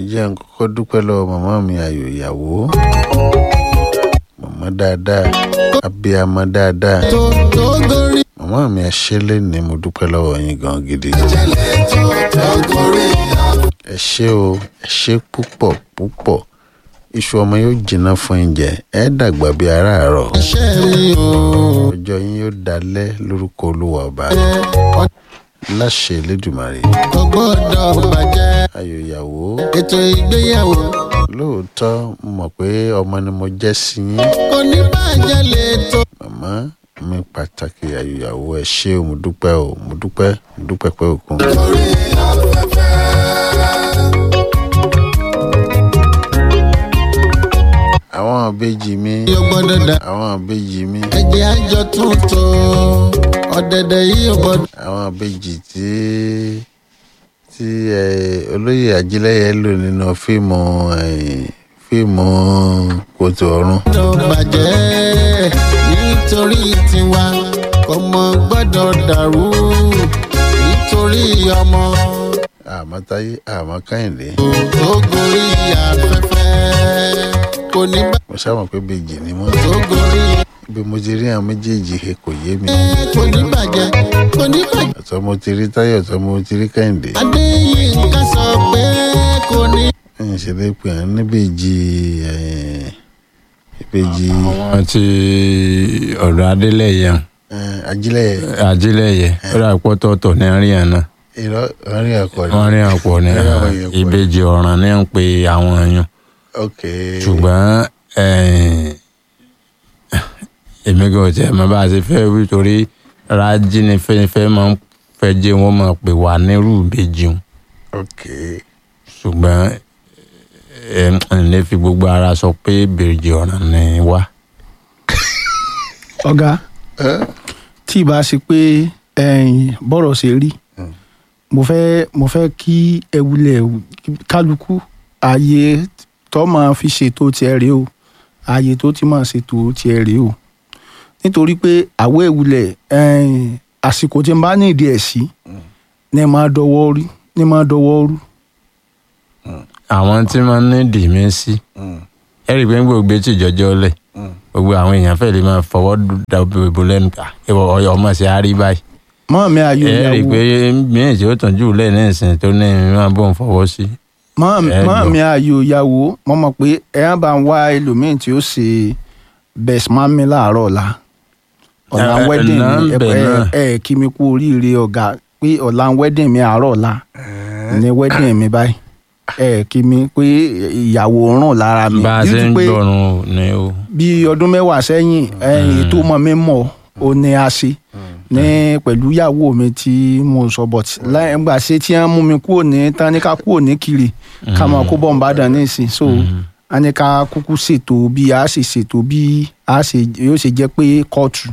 jẹ́ n kọ́kọ́ dúpẹ́ lọ́wọ́ màmá mi ayò ìyàwó màmá dáadáa abiyamọ dáadáa tó tó gorí màmá mi ẹṣẹ́lẹ̀ ni mo dúpẹ́ lọ́wọ́ yín gan gidi ìṣẹ̀lẹ̀ tó tó gorí ẹ ṣé o ẹ ṣé púpọ̀ púpọ̀ iṣu ọmọ yóò jiná fún oúnjẹ ẹ dàgbà bíi aráàárọ̀ iṣẹ́ mi o. ọjọ́ yín yóò dalẹ̀ lórúkọ olúwa ọba láṣẹ elédùmarè kò gbọ́dọ̀ bàjẹ́ ayò ìyàwó ètò ìgbéyàwó lóòótọ́ mo mọ̀ pé ọmọ ni mo jẹ́ sí yín kò ní bàjẹ́ lè tó. màmá mi pàtàkì ayò ìyàwó ẹ ṣé o mo dúpẹ́ o mo dúpẹ́ mo dúpẹ́ pé òkun. orí afẹ́fẹ́. àwọn ìbejì mi yóò gbọ́dọ̀ dà àwọn ìbejì mi ẹ̀jẹ̀ àjọ tuntun ọ̀dẹ̀dẹ̀ yìí yóò gbọ́dọ̀. àwọn ìbejì tí tí ẹ, olóyè ajílẹ̀yẹ lò nínú fíìmù ẹ, fíìmù kòtò ọ̀run gbọ́dọ̀ bàjẹ́ nítorí tiwa ọmọ gbọ́dọ̀ dàrú nítorí ọmọ àmọ́ táyé àmọ́ kẹ́hìndé tó gorí afẹ́fẹ́ kò ní mo sábà pé ìbejì ni wọ́n tó gorí bí mo ti rí àwọn méjèèjì he kò yé mi kò ní bàjẹ́ kò ní bàjẹ́. ọ̀tọ̀ mo ti rí táyé ọ̀tọ̀ mo ti rí kẹ́hìndé adéyínká sọ pé kò ní. ń ṣe lè pè án níbejì ẹ, ìbejì àwọn ti ọ̀dọ̀ adélẹ̀yẹ ẹ, ajílẹ̀yẹ ajílẹ̀yẹ ó dà pọ́tọ̀ọ̀tọ̀ ní àríyàn náà irọ́ ọ̀rìn ẹ̀kọ́ ni wọ́n rí àpọ̀ ní Wọ́n rí àwọn èèyàn pọ̀. ìbejì ọ̀ràn ní ń pe àwọn èèyàn ok ṣùgbọ́n eh, èmi kò tiẹ̀ mọ̀ bá a ṣe fẹ́ wí torí rájí ni fẹ́fẹ́ máa ń fẹ́ jẹ́ wọ́n máa pè wá nírú ìbejì wọn ok ṣùgbọ́n ẹ̀ ń lè fi gbogbo ara sọ pé ìbejì ọ̀ràn ni wá. ọ̀gá ẹ tí ìbá ṣe pé ẹ̀yin bọ́rọ̀ ṣe rí mo fẹ́ mo fẹ́ kí ẹ wulẹ̀ kálukú ààyè tó máa fi ṣètò tiẹ̀ rèé o ààyè tó ti máa ṣètò tiẹ̀ rèé o nítorí pé àwọ̀ ìwulẹ̀ ẹ̀yin àsìkò tí n bá ní ìdí ẹ̀ sí ní máa dọwọ́ rí ní máa dọwọ́ rú àwọn tí wọ́n ní dìímí sí ẹ̀rí pé gbogbo tí ìjọjọ́ lẹ̀ gbogbo àwọn èèyàn fẹ́ lè máa fọwọ́ dàbò lẹ́nu ká ìwọ ọyọ ọmọ sí àárí báyìí mọ́ mi ayò ẹ rí i ìyàwó pé míì tí ó tàn jù lẹ́ẹ̀ ní ìsìn tó ní máa bóun fọwọ́ sí. mọ́ ẹ mọ́ jọ. mi ayò ìyàwó mo mọ̀ pé ẹ á bá ń wá ẹlòmíì tí ó ṣe best man mi láàárọ̀ ọ̀la ọ̀la Ẹ- ẹ- wedding náà mi ẹ bẹ̀ ẹ náà. ẹ kí mi kú oríire ọ̀gá pé ọ̀la wedding mi àárọ̀ ọ̀la ní wedding mi báyìí ẹ kí mi pé ìyàwó ràn lára mi bá a ṣe Due to ń pé gbọ́run ni o. bí ọdún mẹ́wàá sẹ́yìn ẹ̀yìn ètò ọmọ mi mọ̀ ó ní a ṣe ní pẹ̀lú ìyàwó mi tí mo sọ but láì gbà ṣe tí wọ́n mú mi kúrò ní táníkà kúrò ní kiri ká máa kó bọ̀ ń bá dàn ní ìsìn so a ní ká kúkú ṣètò bí a ṣe ṣètò bí a ṣe yóò ṣe jẹ́ pé kóòtù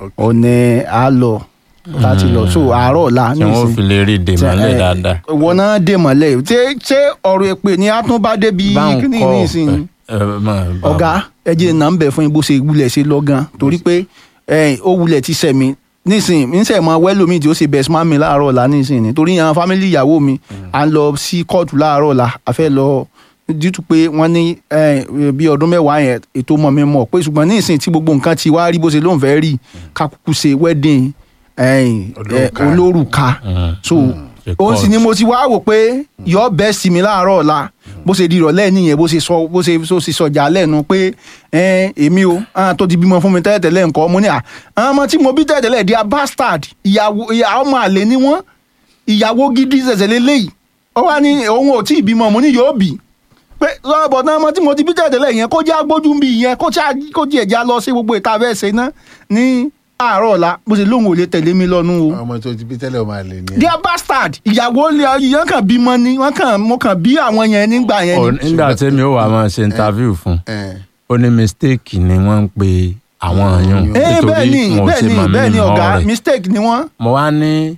ọ̀nà a lọ láti lọ so àárọ̀ ọ̀la tí ní wọ́n ìsìn fi lè rí i dè mọ́lẹ̀ dáadáa. wọn náà dè mọ́lẹ̀ ṣé ṣé ọ̀rọ̀ èpè ni a tún bá débi báwọn kíní kọ́ ní ìsìn ẹ- ẹ máa bá wọn. ọ̀gá ẹjẹ náà ń bẹ̀ fún yín bó ṣe wulẹ̀ ṣe lọ́gán torí pé ẹ, ó wulẹ̀ ti sẹ̀ mí nísìnyí mi ń sẹ̀ mọ́ wẹ́lómi tí ó ṣe best man mi láàárọ̀ ọ̀la nísìnyí ni torí àwọn fámìlì ìyàwó mi à ń lọ sí kóòtù láàárọ̀ ọ̀la a fẹ́ lọ dítú pé wọ́n ní ẹ, bí ọdún mẹ́wàá yẹn ètò mọ̀ mi mọ̀ pé ṣùgbọ́n nísìnyí tí gbogbo nǹkan ti wá rí bó ṣe lóun fẹ́ rí ká kúkú ṣe wedding ẹ, ẹ, Olórùka. olórùka Mm. so Ṣe òun sì ni court. mo ti wá wò pé yọ bẹ́ẹ̀ sí mi láàárọ̀ ọ̀la bó ṣe di ìrọ̀lẹ́ nìyẹn bó ṣe sọ bó ṣe bó ṣe sọjà lẹ́nu pé ẹ, èmi o àwọn tó ti bímọ fún mi tẹ́lẹ̀tẹ́lẹ̀ nǹkan mo ní à àwọn ọmọ tí mo bí tẹ́lẹ̀tẹ́lẹ̀ di a bastard ìyàwó ìyá- ọmọ àlè ni wọ́n ìyàwó gidi ṣẹ̀ṣẹ̀ lélẹ́yìí ó wá ní òun ò tí ì bímọ mo ní yóò bì pé lọ́bọ̀ náà ọmọ tí mo ti bí tẹ́lẹ̀tẹ́lẹ̀ yẹn kó já gbójú bí yẹn kó já kó jẹ́ ẹ̀já lọ sí gbogbo ìta fẹ́ ṣe ná ní àárọ̀ ọ̀la bó ṣe lóun ò lè tẹ̀lé mi lọ́nu o ọmọ tó ti bí tẹ́lẹ̀ ọmọ àlè ni ẹ. dear bastard ìyàwó yẹn kàn bímọ ni wọn kàn mo kàn bí àwọn yẹn nígbà yẹn Ò- ni. nígbà tí mi ò wá máa ṣe interview fún ẹ ó ní mistake ni wọ́n ń pe àwọn èèyàn ee bẹ́ẹ̀ ni wọn ò bẹ́ẹ̀ ṣe ni mọ̀ mí bẹ́ẹ̀ ni mọ́ ọ̀gá rẹ̀. mistake ni wọ́n. mo wá ní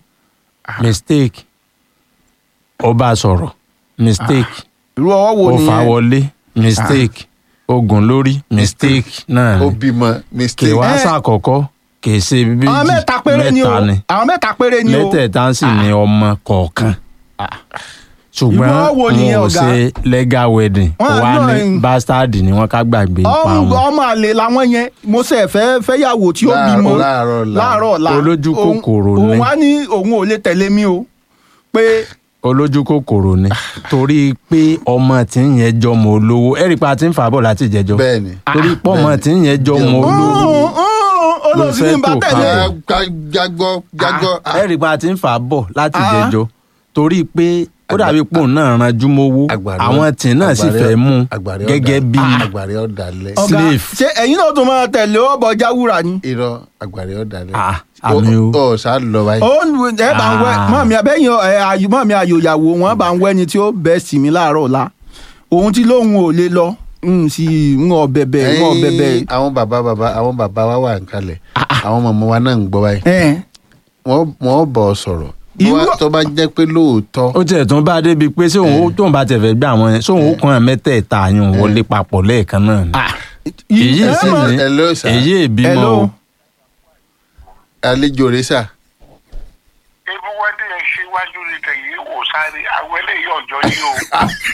mistake ó bá sọ̀rọ̀ mistake irú ọwọ́ wo ó ni fà yẹn. wọlé mistake ogun lórí mistake náà ó ni bímọ kì mistake. wá Eh. sàkọ́kọ́ kì í ṣe méjì àwọn mẹ́ta péré ni o mẹ́ta ni àwọn mẹ́ta péré ni o. mẹ́tẹ̀ẹ̀ta sì ni ọmọ kọ̀ọ̀kan ṣùgbọ́n Irú ọ̀wọ̀ wọn nìyẹn, ò ọ̀gá? ṣe legal wedding Wọ́n wà náà ní ń- bastard ni wọ́n ká gbàgbé pa ọmọ wọn. ọmọ àlè làwọn yẹn mo ṣe fẹ́ fẹ́yàwó tí ó Láàárọ̀- bímọ láàárọ̀ ọ̀la. láàárọ̀ ọ̀la Olójú Òun- kòkòrò ni. òun wá ní òun ò lè tẹ̀lé mi o pé olójú kòkòrò ni torí pé ọmọ tí ń yẹn jọmọ olówó ẹ̀rí pa ti ń fà bọ̀ láti jẹjọ bẹ́ẹ̀ ni. torí pọ̀ ọmọ tí ń yẹn jọmọ olówó olóòsì ní bá Ló fẹ́ tò tẹ̀lé kalẹ̀. jágbọ́ jágbọ́. ẹ̀rí pa ti ń fà bọ̀ láti Ah. jẹjọ torí pé ó dàbí pò náà ranjú mówó Àgbàrí- àwọn tí náà sì àgbàrí- fẹ́ mú àgbàrí gẹ́gẹ́ ọ̀dà- bí àgbàrí ọ̀dàlẹ̀. ọ̀gá slave. ṣé ẹ̀yin náà tó máa tẹ̀lé ọ̀bọ̀ jáwúra ni irọ́ àgbàrí ọ̀dàlẹ̀. Ah, àmì o. ó sá lọ báyìí. ó ń ẹ bá ń wẹ Ah. mọ mi abẹ́yìn ẹ ayò mọ mi ayò ìyàwó wọn bá ń wẹ ni tí ó bẹ́ sí mi láàárọ̀ ọ̀la òun tí lóun ò lè lọ n sì ń ọ bẹ̀bẹ̀ ń ọ bẹ̀bẹ̀ Ẹ̀yin, àwọn bàbá bàbá àwọn bàbá wa wà ń kalẹ̀ àwọn mọ̀mọ́ wa náà ń gbọ́ báyìí ẹ̀ wọ́n wọ́n bọ̀ ọ sọ̀rọ̀ Irú- Bó wá- tó bá jẹ́ pé lóòótọ́ ó tiẹ̀ tún bá débi pé ṣé òun ó tóun bá tẹ̀ fẹ́ gbé àwọn yẹn ṣé òun ó kàn án mẹ́tẹ̀ẹ̀ta àyùn wọlé papọ̀ lẹ́ẹ̀kan náà ni èyí ẹ sì mọ̀- ní Hello, sir. èyí ìbímọ Hello. o àlejò rẹ sà ebi wẹ́dí ẹ̀ ṣíwájú ní tẹ̀yìn wò sáré àwọn eléyìí ọ̀jọ́ yìí o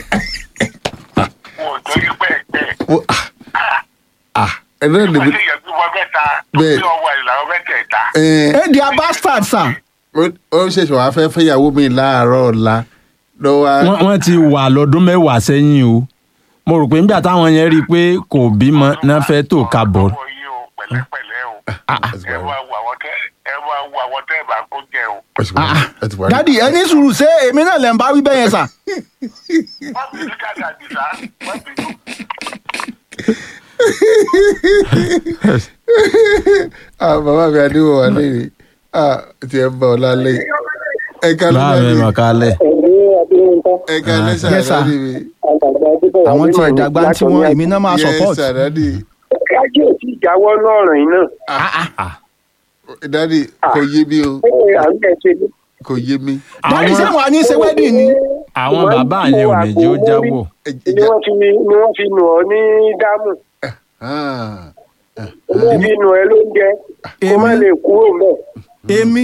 wò ọ̀jọ́ yìí pẹ́ẹ́pẹ́ Ó- ah, ah ẹ̀rọ nígbà ìdìbò tí ìyẹn bí wọ́n mẹ́ta tó Bẹ́ẹ̀. bí ọwọ́ ìlànà mẹ́tẹ̀ẹ̀ta ẹ̀ ẹ di a bastard sir ó ṣẹ̀ṣẹ̀ wàá fẹ́ fẹ́yàwó mi láàárọ̀ ọ̀la lọ́wọ́ wọ́n wọ́n ti wà lọ́dún mẹ́wàá sẹ́yìn o mo rò pé nígbà táwọn yẹn rí i pé kò bímọ náà fẹ́ tó kábọ̀ ọwọ́ yìí o pẹ̀lẹ́pẹ̀lẹ́ o ẹ wá wo àwọn tẹ́ ẹ wá wo àwọn tẹ́ ẹ bá kó jẹ o. dadi ẹ ní sùúrù ṣé èmi náà lè ń bá wí bẹ́ẹ̀ yẹn sà wọ́n bí ní kájà àdìsá wọ́n bí ní. ah bàbá mi adéwọ̀ wà lẹ́yìn ah tí ẹ ń bọ̀ lálẹ́ ẹ ká ló láàrin dé màkálẹ̀ ẹ ká lẹ́sà Yes, sir. dádì mi àwọn tí ẹ̀ dàgbà tí wọ́n èmi náà máa yes support sir dádì kájí ò tí ì jáwọ́ lọ́rùn yìí náà dádì kò yé mi o ẹ à ń bẹ̀ ṣe ní. kò yé mi dadi ṣé wọn á ní ṣe wedding ni àwọn bàbá yẹn ò ní jẹ́ ó jáwọ́ Ẹ- ni ìjà- wọ́n fi ni wọ́n fi nù ọ́ ní dámù ah, ni wọ́n fi nù ẹ́ lóúnjẹ kó má Èmi? lè kúrò mọ́ èmi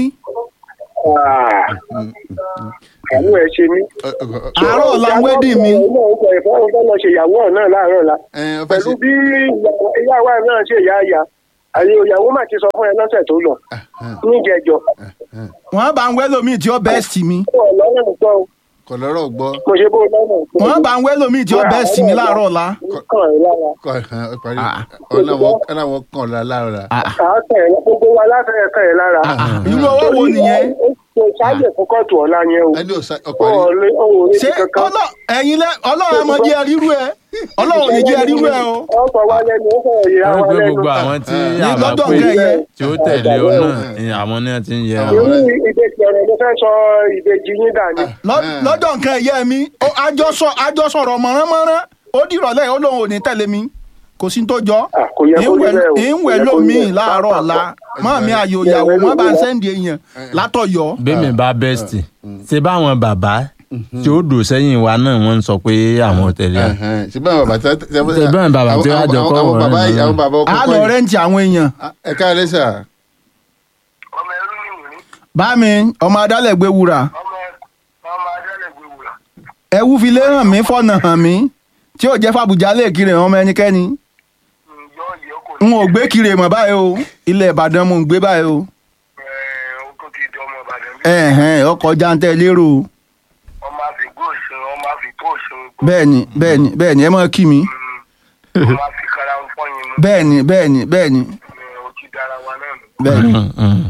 àánú ẹ ṣe mí. ọ- ọ- ọ- àárọ̀ ọ̀la wedding mi ọ̀nà ọ̀pọ̀ ẹ̀fọ́ ọ̀fọ́ lọ ṣe ìyàwó ọ̀ náà láàárọ̀ la ẹ, ọ fẹ́ pẹ̀lú ṣe- bí ìyàwó ẹ̀ náà ṣe ìyá ìyá àyè ìyàwó mà ti sọ fún ẹ lọ́sẹ̀ tó lọ níjẹ̀jọ wọn bá ń wẹ́ lómi tí ó bẹ́ẹ̀ sí mi ọlọ́run gbọ́ o. kò lọ́rọ̀ gbọ́ mo ṣe bó lọ́nà wọn bá ń wẹ́ lómi tí ó bẹ́ẹ̀ sí mi láàárọ̀ ọ̀la kàn ẹ́ lára kò hàn ọ parí ọ̀làwọ̀ kàn ọ́ lára àákàn ẹ̀ gbogbo wa láfẹ̀ẹ́ kàn ẹ́ lára. irú owó wo nìyẹn kò sáyè fún kóòtù ọ̀la yẹn o. ẹni ò sá ọ ó parí ọ̀lẹ́ ọ̀rẹ́ ṣé ti kankan. ọlọ́ ẹ̀yin lẹ ọlọ́run ẹmọ jẹ́ ríru ẹ ọlọ́run ò ní jẹ́ ríru ẹ o ọkọ̀ wa lẹ́nu ó sọ̀rọ̀ yìí wọ́n àwọn gbé lẹ́nu. gbogbo àwọn tí Ní àbá lọ́dọ̀ pé nǹkan yẹn. tí ó tẹ̀lé ọ náà ni àwọn náà ti ń yẹ Àwọn àwọn. irú ìbejì ọ̀rọ̀ ló fẹ́ sọ ìbejì yín dání. Lọ́- lọ́jọ́ nǹkan ẹ̀yẹ mi ó àjọsọ àjọsọ̀rọ̀ mọ̀ránmọ́rán ó dìrọ̀lẹ́ ó lóun ò ní tẹ̀lé mi kò sí tó jọ Ah, kò yẹ kó rí bẹ́ẹ̀ o. ìwẹ̀ Kò yẹ kó rí lómi bẹ́ẹ̀. láàárọ̀ ọ̀la mọ́ mi àyò ìyàwó wọn bá ń sẹ́ndì èèyàn látọ̀yọ́ bẹ́ẹ̀mi bá bẹ́ẹ̀sì ṣe báwọn bàbá tí ó dò sẹ́yìn wa náà wọ́n ń sọ pé àwọn ò tẹ̀lé ọ. ṣe báwọn bàbá tí Ṣé báwọn bàbá tí wọ́n á jọ kọ́ àwọn wọ̀nyí bàbá náà? àwọn bàbá ọkọ á lọ rẹ́ǹtì àwọn èèyàn ẹ ká lẹ́sà ọmọ ẹrú ni wòní bá mi ọmọ adálẹ̀ gbé wúrà ọmọ ọmọ adẹ́lẹ̀ gbéwòrà ẹwú fi lé hàn mí fọ̀nà hàn mí tí ò jẹ́ fàbùjá lè kiri ọmọ ẹnikẹ́ni yọ yẹ kò n ò gbé kiri mọ̀ báyìí o ilẹ̀ ìbàdàn mo ń gbé báyìí o ó tó ti di ọmọ ìbàdàn bí ẹ̀hẹ̀n ọkọ̀ jáǹtẹ̀ lérò ọmọ àfikún òṣùn ọmọ àfikún òṣùn bẹ́ẹ̀ni bẹ́ẹ̀ni bẹ́ẹ̀ni ẹ mọ̀ kí mi ọmọ àfikàrà ń fọyín mu bẹ́ẹ̀ni bẹ́ẹ̀ni bẹ́ẹ̀ni ó ti dára wa náà nù bẹ́ẹ̀ni Mm, mm.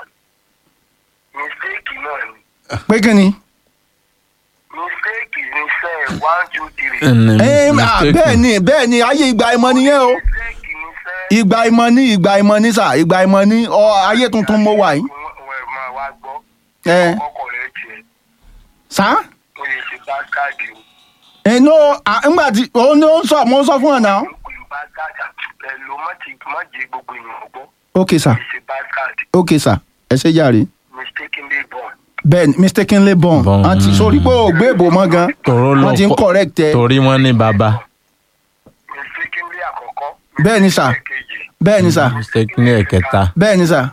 mistake náà ni pé kí ni. mistake ni sẹ́ one two three Ẹni Ẹ̀ẹ́m, à, mistake. bẹ́ẹ̀ni bẹ́ẹ̀ni ayé ìgbà ìmọ̀ nìyẹn o mistake ni sẹ́ ìgbà ìmọ̀ ní ìgbà ìmọ̀ ní sà ìgbà ìmọ̀ ní ọ ayé tuntun mo wà yìí. wọ́n máa wá gbọ́ ẹ ọkọ̀ rẹ̀ tiẹ̀ sá ó lè ṣe bá káàdì o ẹnu ńgbà tí òun ni ó ń sọ mo ń sọ fún ọ náà. ó pè bá káàdì ẹ̀ ló má ti má jẹ gbogbo èèyàn gbọ́ ok sà kì í ṣe bá káàdì ok sà ẹ ṣe jàre. mistakenly born bẹ́ẹ̀ni mistakenly born Born, àti mm. sórí pé ò gbé ìbò mọ́ gan Tòró lọ wọ́n ti ń kọ́- correct ẹ torí wọ́n ní bàbá mistakenly àkọ́kọ́ Bẹ́ẹ̀ ni, sir. kejì bẹ́ẹ̀ni sà mistake ní ẹ̀kẹta. bẹ́ẹ̀ni sà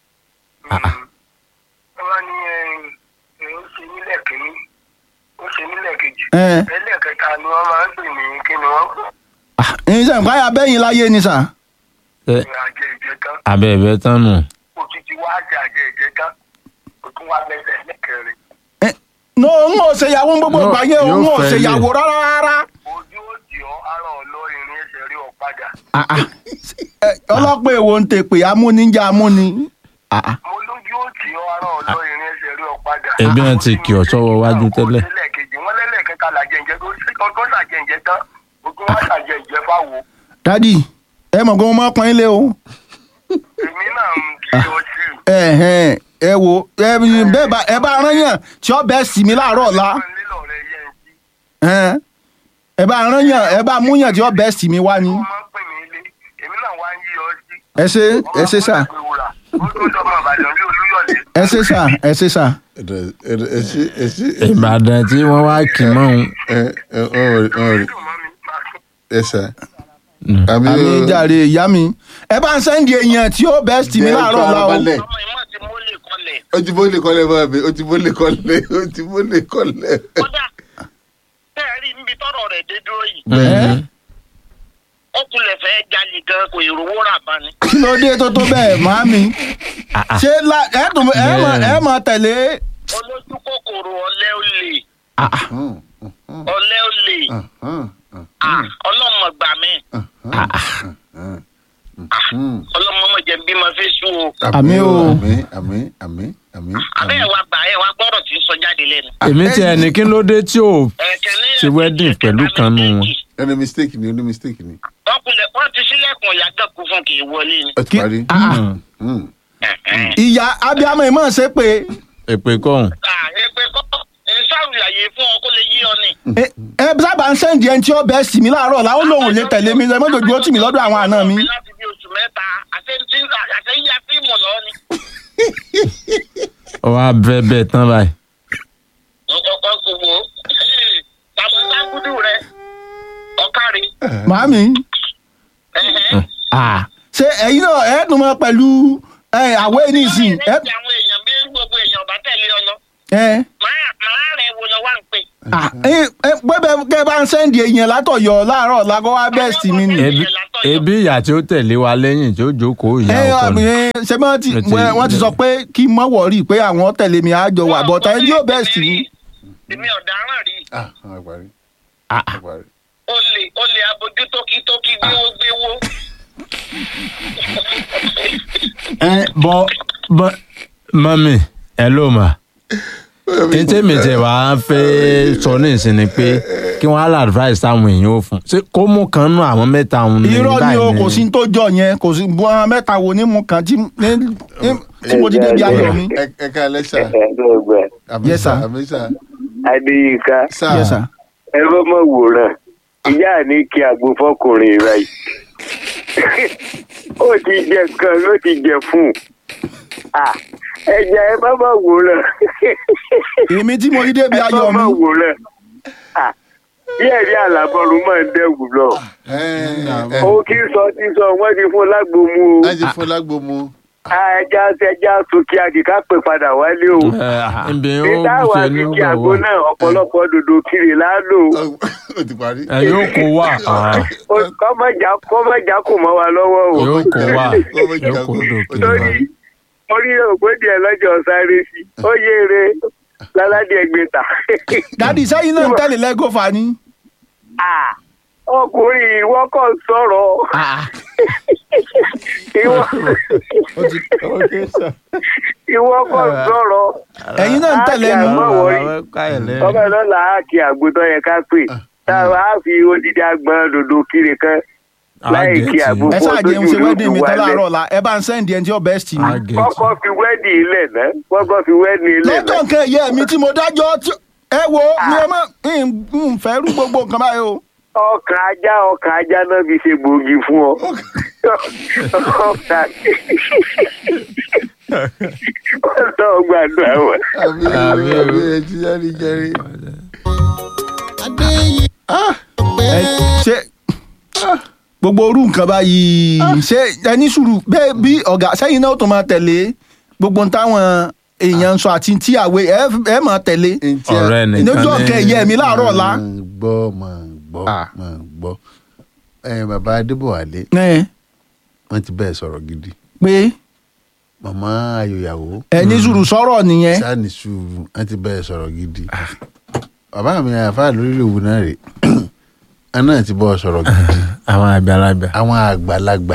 wọ́n ní ẹ ẹ ó ṣe nílẹ̀ kínní ó ṣe nílẹ̀ lẹ́lẹ́kejì ẹ ẹlẹ́kẹta ni wọ́n máa ń pè ní kí ni wọ́n pè ẹyin sẹ́yìn káyà bẹ́yìn láyé ni sà. ṣé ní àjẹ ìjẹta abẹ́ ẹ̀bẹ̀ tán nù. òtítí wá àjẹ àjẹ ìjẹta ó tún wá lẹ́sẹ̀ lẹ́kẹrin Ẹ, no n ò ṣèyàwó gbogbo No, ìgbà yẹn o n yóò ò fẹ́ ṣèyàwó lè. rárá rárá. ojú ó jì ọ́ ara ọ̀lọ́ irin ẹsẹ̀ rí ọ padà Ah, ah. Ẹ, ọlọ́pàá èwo ń tè pé amúnijá amúni. Ah, ah. mo lójú ó jì ọ́ ara ọ̀lọ́ irin ẹsẹ̀ rí ọ padà. Ẹbí wọn ti kì ọ́ sọ́wọ́ wájú tẹ́lẹ̀. lẹ́lẹ́kejì wọ́n lẹ́lẹ́kẹta làjẹ ìjẹ tó ṣe tó ṣàjẹ ìjẹ tán ó tún wá ṣàjẹ ìjẹ fáwo dádì ẹ mọ̀ pé mo máa pọ́n ilé o. èmi náà ń kí ọ sí i. ẹ ẹ ẹ wo ẹ bẹ́ẹ̀ bá ẹ bá rán yàn tí ó bẹ́ẹ̀ sì mí láàárọ̀ ọ̀la. nílò rẹ yẹ ń jí Ẹ, ẹ bá rán yàn ẹ bá mú yàn tí ó bẹ́ẹ̀ sì mí wá ni. wọ́n máa ń pè mí ilé èmi náà wá ń yí ọ sí. ẹ ṣe ẹ ṣe sà ó tún dọ́mọ ìbàdàn bí olúyọ̀lé. ẹ ṣe sà ẹ ṣe sà. ẹ ṣe ẹ ṣe ìbàdàn tí wọ́n wá kì mọ́ òun. ẹ ẹ ọ ọ dùn mọ́ mi máa kí. ẹ sà àmì àmì jàre ìyá mi ẹ bá ń sẹ́ndì èèyàn tí ó bẹ́ẹ̀ sì mí láàárọ̀ ọ̀la o. ọmọ ìmọ̀ ti mólè kọlẹ̀. ó ti bólè kọ́lẹ̀ bá mi ó ti bólè kọ́lẹ̀ ó ti bólè kọ́lẹ̀. kódà tẹ́ ẹ rí níbi tọ́rọ̀ rẹ̀ dé dúró yìí Mhm. ó kulẹ̀ fẹ́ jalè gan kò ìrówó rà bá ni. kí ló dé tó tó bẹ́ẹ̀ màámi. ṣé la- ẹ tún ẹ mọ̀ ẹ mọ̀ tẹ̀lé. olójú kòkòrò ọ̀lẹ́ ò lè ọ̀lẹ́ ò lè ọlọ́mọ gbà mí ọlọ́mọ mọ̀ jẹ́ bí mo fi sùn o. Àmì o. àmì àmì àmì àmì. abẹ́ ẹ̀ wá gbà ẹ̀ wá gbọ́dọ̀ tí ń sọ jáde lẹ́nu. èmi tí ẹni kí ló dé tí ò ẹ̀kẹ́ ní Ṣe wedding pẹ̀lú kan nù wọn. ẹni mistake ni ẹni mistake ni. wọ́n kulẹ̀ wọ́n ti sílẹ̀kùn ìyá gàkú fún kì í wọlé ni. ó ti Kí- parí. Ah, ah. Mm. ìyá abiyamọ ìmọ̀ ṣe pé èpè kọ́hún. èpè kọ́ ìṣàrùyàyè fún ọ kó lè yí ọ ni. ẹ ẹ sábà ń sẹ́ndì ẹni tí ó bẹ́ẹ̀ sì mí láàárọ̀ ọ̀la ó lóun lè tẹ̀lé mi ẹ mọ́jọ́jú ó tì mí lọ́dọ̀ àwọn àna mi. láti bí oṣù mẹ́ta àṣeyíyá fíìmù lọ ni. ó wá bẹ́ẹ̀ bẹ́ẹ̀ tán báyìí. ọkọ̀ kò wò ó tàbí sákúdù rẹ ọ̀kárí. màámi Ah, ṣé ẹ̀yin náà ẹ̀ tún mọ́ pẹ̀lú ẹ, àwẹ̀ nísìn ẹ ẹ àwọn èèyàn bí gbogbo èèyàn bá tẹ̀lé ọ lọ. ẹ màá màá rẹ̀ wo lọ wá ń pè. ah, ẹ ẹ pẹ́pẹ́ kẹ́ ẹ bá ń sẹ́ndì èèyàn látọ̀yọ̀ láàárọ̀ ọ̀la kó wá bẹ́ẹ̀ sì mí ni. ebi ebi ìyá tí ó tẹ̀lé wa lẹ́yìn tí ó jókòó ìyá ẹ ọkọ ni. ẹ ṣe bí wọ́n ti Mo ti- wọ́n- wọ́n ti sọ pé kí n mọ̀ wọ̀rí pé àwọn tẹ̀lé mi àjọ wà bọ́tà ẹni yóò bẹ́ẹ̀ sì mí. èmi ọ̀daràn rí ah ó parí. Ah, ó parí. olè olè abojú tókítókí gbéwó gbéwó. ẹ bọ bọ mọ́mì ẹ ló mà. ní tèmi tẹ wá fẹ́ sọ ní ìsinmi pé kí wọ́n á lọ advice táwọn èèyàn ò fún ṣé kó mú kan nú àwọn mẹ́ta òun ní irọ́ ni báyìí o kò sí ní tó jọ yẹn kò sí bu àwọn mẹ́ta wo ní mu kan tí ní- ní- tí mo ti débi ayọ̀ mi. ẹ ẹ ká lẹ́sà. ẹ̀ẹ́dọ́gba àmì Yes, sà sir. àmì sà. adéyínká sà Yes, sir. ẹ bá mọ̀ wòran ìyá ní kí àgbo fọkùnrin rà yìí ó ti jẹ kan ló ti jẹ fún un ẹja ẹ bá mọ̀ wòran èmi tí mo ti débi ẹ bá ayọ̀ mi. mọ̀ wòran bí ẹ̀rí àlàbọ̀rù máa ń dẹ́wù lọ ẹ ẹ ó kí sọ tí sọ wọ́n ti fún lágbo mu o láti fún lágbo mu. ẹja ẹja sókè àdìká pè padà wálé o ǹbẹ̀ ó nígbà wà ṣe ní ní kí àgbo gbọ̀wọ́ náà ọ̀pọ̀lọpọ̀ dòdò kiri lálò ó ti parí. ẹ yóò kó wà ah, kọ́mọ̀já kọ́mọ̀já kò mọ́ wa lọ́wọ́ o. yóò kó wà Ó bẹ yóò jà kó kó. dòkè torí orí ògbódì ẹ lọ́jọ́ sáré sí ó yéere láládì ẹgbẹ́ta. dádì sẹ́yìn náà ń tẹ̀lé lẹ́gọ́fà ni. Ah, ọkùnrin ìwọ kò sọ̀rọ̀ ìwọ ìwọ kò sọ̀rọ̀ ẹ̀yin náà ń tẹ̀lé Ah, ni. àmọ́ wọ̀rí. ọmọ náà là á kí àgùntàn yẹn ká pè tá a fi odidi agbọn dòdò kiri kan láì kí àgbo ẹ fún sáà jẹun ṣe ọdún wedding mi tán wálẹ̀. láàárọ̀ ọ̀la ẹ bá ń sẹ́ndì ẹni tí ó bẹ́ẹ̀ sì mí. kọ́kọ́ fi wẹ́ẹ̀dì ilẹ̀ náà kọ́kọ́ fi wẹ́ẹ̀dì ilẹ̀ lọ́jọ́ náà. nǹkan ẹ̀yẹ mi tí mo dájọ́ tí- ẹ wo mi ẹ má ń fẹ́ rú gbogbo nǹkan báyìí o. ọkàn ajá ọkàn ajá náà fi ṣe gbòógì fún ọ. ọkàn ọlọ́run gbàdúrà wọn. àmì àmì àmì ẹ ti jáde jẹrí. ẹ ṣe gbogbo orú nǹkan báyìí ṣe ẹni sùúrù bẹ́ẹ̀ bí ọ̀gá sẹ́yìn náà ó tó máa tẹ̀lé gbogbo ń táwọn èèyàn ń sọ àti tíyàwó ẹ ẹ máa tẹ̀lé Ntí a- ọ̀rẹ́ nìkan lójú ọ̀kẹ́ mi láàárọ̀ ọ̀la. máa gbọ́ máa gbọ́ Ah. máa gbọ́ ẹ bàbá adébọ̀wálé ẹ wọ́n ti bẹ́ẹ̀ sọ̀rọ̀ gidi pé màmá ayòyàwó ẹ ní sùúrù sọ̀rọ̀ nìyẹn sáàni sùúrù wọ́n ti bẹ́ẹ̀ sọ̀rọ̀ gidi bàbá mi àfa lórí òwú náà rè ẹ náà ti bọ́ sọ̀rọ̀ gidi àwọn àgbàlagbà àwọn àgbàlagbà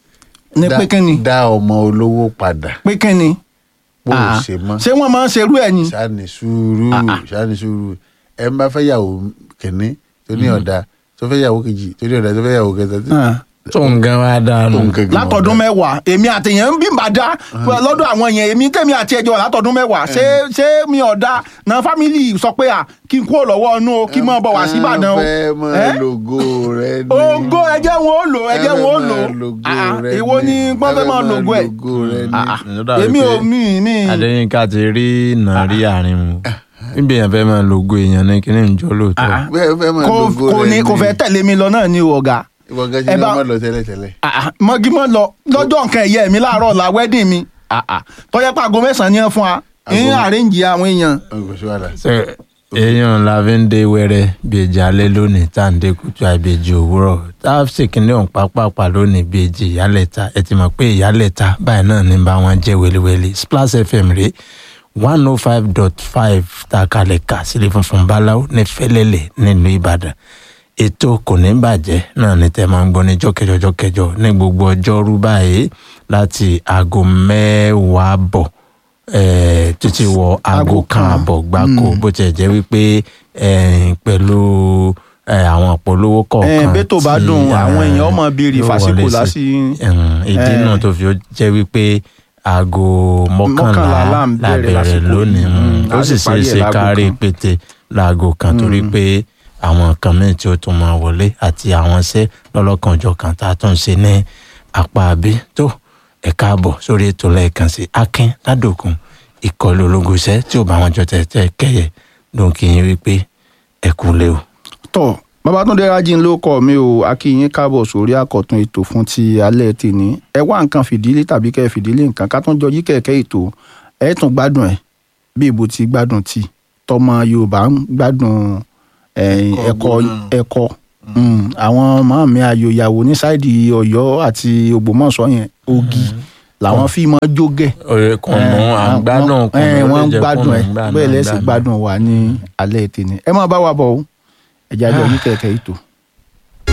ní dá- pé kínni dá ọmọ olówó padà pé kínni bó o Ah. ṣe mọ́ ṣé wọ́n máa ń ṣerú ẹ̀ ni sáàni sùúrù sáàni sùúrù ẹ ń bá fẹ́ yàwó kìnní tó ní ọ̀dà tó fẹ́ yàwó kejì tó ní ọ̀dà tó fẹ́ yàwó kẹta tó Ah. tó ń gan wa dànù tó ń kẹ́kẹ́ mọ́ látọdún ọ̀dà. mẹ́wàá èmi àtẹ̀yẹ̀ ń bí bàdá lọ́dọ̀ àwọn yẹn èmi tẹ̀mí àti ẹjọ́ látọdún mẹ́wàá ṣé ṣé mi ọ̀dà na fámìlì sọ pé à kí n kúrò lọ́wọ́ ọ̀nù o kí n máa bọ̀ wá sí Ìbàdàn o Wọ́n fẹ́ mọ Ẹ́? logo rẹ ní. ògo ẹjẹ́ wọn ó lò ẹjẹ́ Wọ́n wọn ó fẹ́ lò mọ logo Ah, rẹ èwo ni ní. wọ́n fẹ́ máa mọ lògo ẹ̀ logo rẹ ní. Ah, Ó dàbí èmi ò pé mi mi adéyínká ti rí nàárí àárín mu níbi èèyàn fẹ́ máa lògo èèyàn ní kíní ìjọ lóòótọ́ Ah. Bẹ́ẹ̀ fẹ́ mọ kò logo kò rẹ ní kò fẹ́ tẹ̀lé mi lọ náà ni o ọ̀gá Ìwọ gan ẹ ṣe ní bá- ọmọ lọ tẹ́lẹ̀tẹ́lẹ̀. Ah, mọ́gímọ́ lọ lọ́jọ́ nǹkan ẹ̀yẹ mi láàárọ̀ la wedding mi tọ́jẹ́ pé aago mẹ́sàn-án ni wọ́n fún wa ń Aago- àrẹ́ǹjì àwọn èèyàn Ọ̀gbìn kò sí wàhálà. Ṣé èèyàn la fi ń dé wẹ́rẹ́ bèjì alẹ́ lónìí tá à ń dé kùtù àìbèjì òwúrọ̀ tá a sì kíní ọ̀hún pápápá lónìí bèjì ìyálẹ̀ta ẹ ti mọ̀ pé ìyálẹ̀ta báyìí náà ní bá wọn jẹ́ wẹ́lẹ́wẹ́lẹ́ Splash FM rèé one oh five dot five tá a kalẹ̀ kà sílẹ̀ funfun báláwo ní fẹ́lẹ́lẹ̀ nílùú Ìbàdàn ètò kò ní bàjẹ́ náà ní tẹ́ máa ń gbọ́ ní jọ́kẹjọ jọ́kẹjọ ní gbogbo ọjọ́rú báyìí láti aago mẹ́wàá bọ̀ eh, títí wọ aago kan àbọ̀ gbáko bó tiẹ̀ jẹ́ wípé eh, pẹ̀lú eh, àwọn ìpolówó kọ̀ọ̀kan bẹ́tò bá tí, dùn, àwọn eh, èèyàn máa béèrè yóò fàsìkò wọlé sí. lásì- Mm, ìdí eh, náà tó fi ó jẹ́ wípé aago mọ́kànlá mọ́kànlá là ń la bẹ̀rẹ̀ bẹ̀rẹ̀ lásìkò lónìí yìí. mm, Mm, ó a sì sì ṣeé parí ẹ̀ ṣe láago kárí kan. pété láago kan torí pé àwọn nǹkan míì tí ó tún máa wọlé àti àwọn iṣẹ́ lọ́lọ́kanjọ̀kan tá a tún ṣe ní apá àbí tó ẹ káàbọ̀ sórí ètò lẹ́ẹ̀kan sí akin ládòkun ìkọlù ológun iṣẹ́ tí ò bá wọn jọ tẹ̀tẹ̀ kẹyẹ ló ń kí yín wípé ẹ kú lé o. tọ babatunde rajin ló kọ mi o akínyìn káàbọ̀ sórí àkọ̀tun ètò fún ti alẹ́ tèmi ẹ wá nǹkan fìdílé tàbí kẹ́ ẹ fìdílé nǹkan ká tún jọ yí kẹ̀kẹ́ ètò ẹ tún gbádùn ẹ bí ibo ti gbádùn ti tọmọ yorùbá ń gbádùn eh, ẹ̀kọ́ ẹ̀kọ́ Mm, àwọn màmí ayòyàwó ní sáìdì Ọ̀yọ́ àti Ògbómọ̀ṣọ́ yẹn ogi làwọn fi máa jógẹ ọ̀rẹ́ kan mọ́ à ń gbádùn kan ẹ mọ́ wọ́n ló ń jẹ́ gbádùn ẹ kó mọ́ ń bẹ́ẹ̀ lẹ́sìn gbádùn wà ní alẹ́ tèmi ẹ máa bá wa bọ̀ o ẹ̀jẹ̀ àjọ yí kẹ̀kẹ́ ètò.